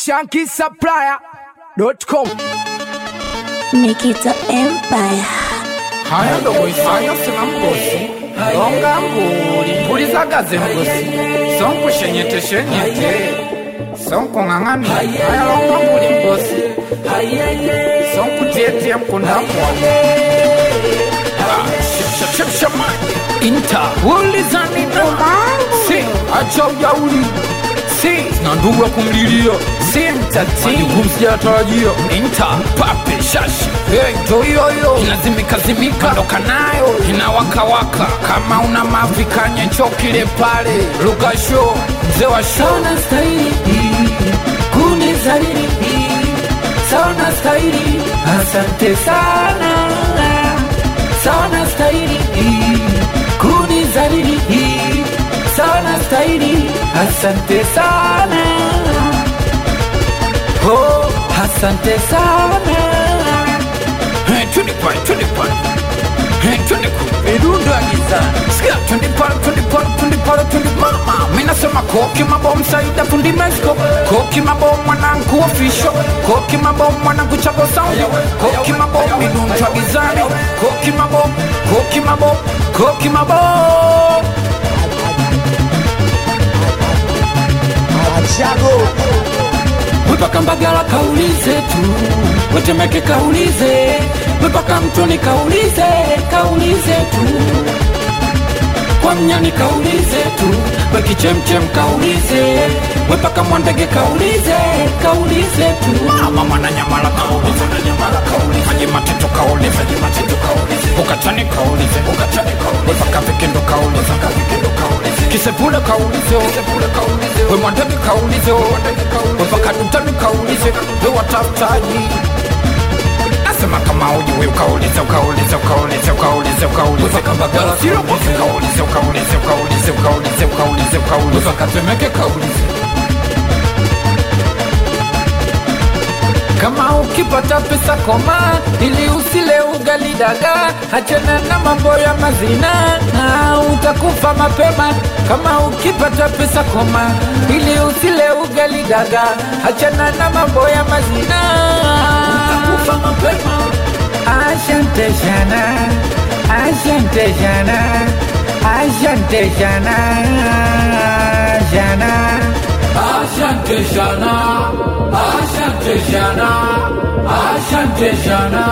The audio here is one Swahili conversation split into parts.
shankisupplier.com Nikita Empire. haya ndogoifanya sina mgosi longa mbuli mpulizagaze mgosi sonkushenyeteshenyete sonkung'ang'ani haya longa mbuli mgosi sonkutietie mkundamwa inta ulizanina si acha ujauli si na ndugu ya kumlilia si mtatii sijatarajia inta pape shashi hey, toyoyo inazimikazimika ndoka nayo inawakawaka kama una mavikanye chokile pale lukasho mzee wa sho Sauna stahili kunizalili, sauna stahili, asante sana. Sauna stahili kunizalili, sauna stahili, asante sana. Oh, asante sana. Hey, twende pale, twende pale. Hey, twende kule. Midundo ya gizani. Sikia, twende pale, twende pale, twende pale, twende mama. Mimi nasema koki mabom saida fundi Mexico. Koki mabom mwanangu official. Koki mabom mwanangu chago sound. Koki mabom midundo ya gizani. Koki mabom, koki mabom, koki mabom. mpaka Mbagala kaulize tu, Wetemeke kaulize, mpaka Mtoni kaulize, kaulize tu, kwa Mnyani kaulize tu, Wekichemchem kaulize, mpaka Mwandege kaulize, kaulize tu. Mama mwananyamala kaulize, mwananyamala kaulize. Haji matito kaulize, haji matito kaulize. Ukatani kaulize, ukatani kaulize. Mpaka vikendo kaulize, mpaka vikendo kaulize. Kisepule kaulize, kisepule kaulize. We mwandege kaulize, we mwandege kaulize. Mpaka dutani kaulize, we watafutaji. Nasema kama uji we ukaulize, ukaulize, ukaulize, ukaulize, ukaulize. Mpaka Mbagala sio ukaulize, ukaulize, ukaulize, ukaulize, ukaulize, ukaulize. Mpaka Temeke kaulize. Kama ukipata pesa koma, ili usile ugali daga, achana na mambo ya mazina, na utakufa mapema. Kama ukipata pesa koma, ili usile ugali daga, achana na mambo ya mazina, utakufa mapema. Asante sana, asante sana, asante sana, sana. Asante sana, asante sana, asante sana,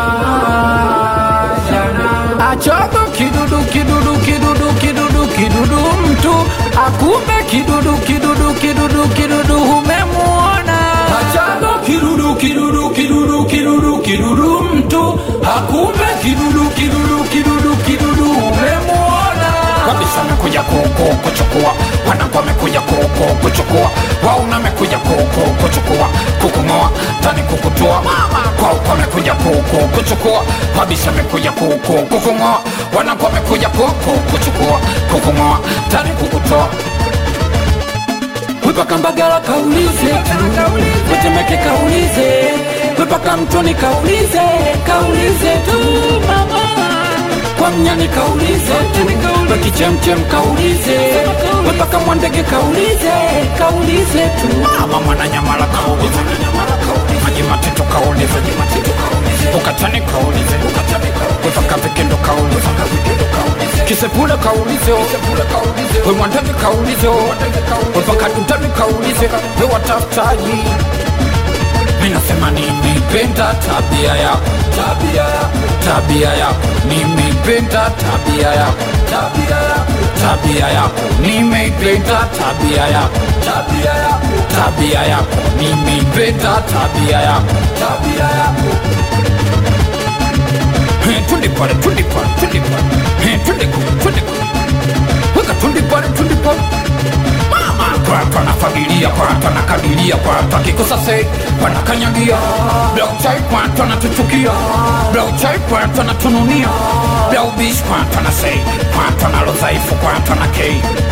sana. Achogo kidudu kidudu kidudu kidudu kidudu mtu akumbe kidudu kidudu kidudu kidudu umemuona. Achogo kidudu kidudu kidudu kidudu kidudu mtu akumbe kidudu kidudu kidudu kidudu umemuona. kabisa amekuja koko kuchukua wanangu amekuja koko kuchukua wauna amekuja koko kuchukua kukungoa tani kukutoa kwa uko amekuja koko kuchukua kabisa amekuja koko kukungoa wanangu amekuja koko kuchukua kukungoa tani kukutoa mpaka Mbagala kaulize tu, Wetemeke kaulize, mpaka Mtoni kaulize, kaulize tu mama, kwa Mnyani kaulize tu, Wekichemchem kaulize, mpaka Mwandege kaulize, kaulize tu mama mwananyamala kaulize mwananyamala kaulize maji matito kaulize maji matito kaulize ukatani kaulize ukatani kaulize mpaka vikendo kaulize mpaka vikendo kaulize kisepule kaulize kisepule kaulize we mwandege kaulize we mwandege kaulize mpaka dutani kaulize we watafutaji mimi nasema nimependa tabia yako tabia yako tabia yako nimependa tabia yako tabia yako tabia yako nimependa tabia yako tabia yako tabia yako nimependa tabia yako tabia yako Hey, twende pale twende pale twende pale Hey, twende kule twende kule weka twende pale twende pale mama kwa watu anafagilia kwa watu anakadiria kwa watu akikosa se wanakanyagia blauchai kwa watu anatuchukia blauchai kwa watu anatununia blaubish kwa watu anasei kwa watu analo dhaifu kwa watu anakei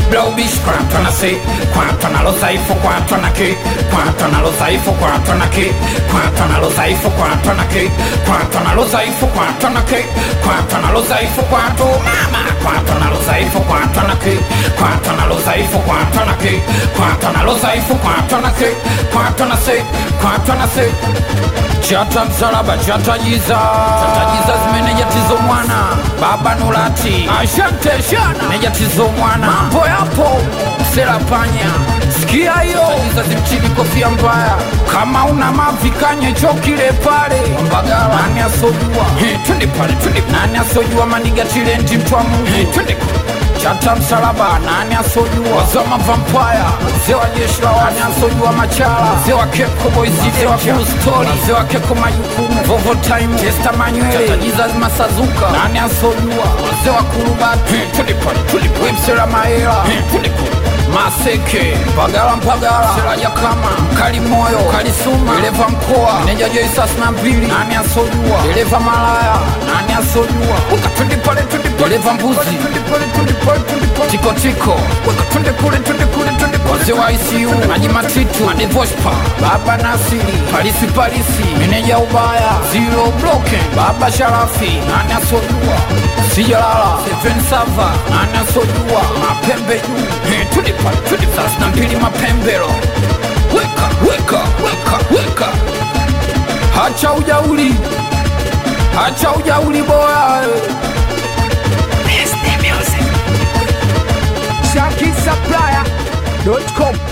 blaubish kwa mtu ana se kwa mtu analo dhaifu kwa mtu ana ke kwa mtu analo dhaifu kwa mtu ana ke kwa mtu analo dhaifu kwa mtu ana ke kwa mtu analo dhaifu kwa mtu ana ke kwa mtu analo dhaifu kwa mtu mama kwa mtu analo dhaifu kwa mtu ana ke kwa mtu analo dhaifu kwa mtu ana ke kwa mtu analo dhaifu kwa mtu ana ke kwa mtu ana se kwa mtu ana se chata msalaba chata jiza chata jiza zimeneja tizo mwana baba nulati ashante shana neja tizo mwana mambo yapo sela panya sikia hiyo jiza zimchini kofia mbaya kama una mavi kanye chokile pale mbagala nani asojua He, twende pale twende nani asojua maniga tilendi mtwamu He, twende kule chata msalaba nani asojua wazama vampaya mzee wa jeshi la nani asojua machala mzee wa keko boys mzee wa full story mzee wa keko majukumu vovo time testa manywele chata jesus masazuka nani asojua mzee wa kurubati twende pale twende pale websera maela twende kule maseke mpagala mpagala seraja kama mkali moyo mkali suma dereva mkoa meneja joisas na mbili nani asojua dereva malaya nani asojua weka twende pale twende pale dereva mbuzi twende pale twende pale twende pale tiko tiko weka twende kule twende kule twende kule wazee wa ICU maji matitu madevospa baba nasiri palisi palisi meneja ubaya zero broken baba sharafi nani asojua sijalala seven sava nani asojua mapembe juu Eh, twende pale twende thelathini na mbili mapembero weka weka weka weka hacha ujauli hacha ujauli boya ShakiSupplier.com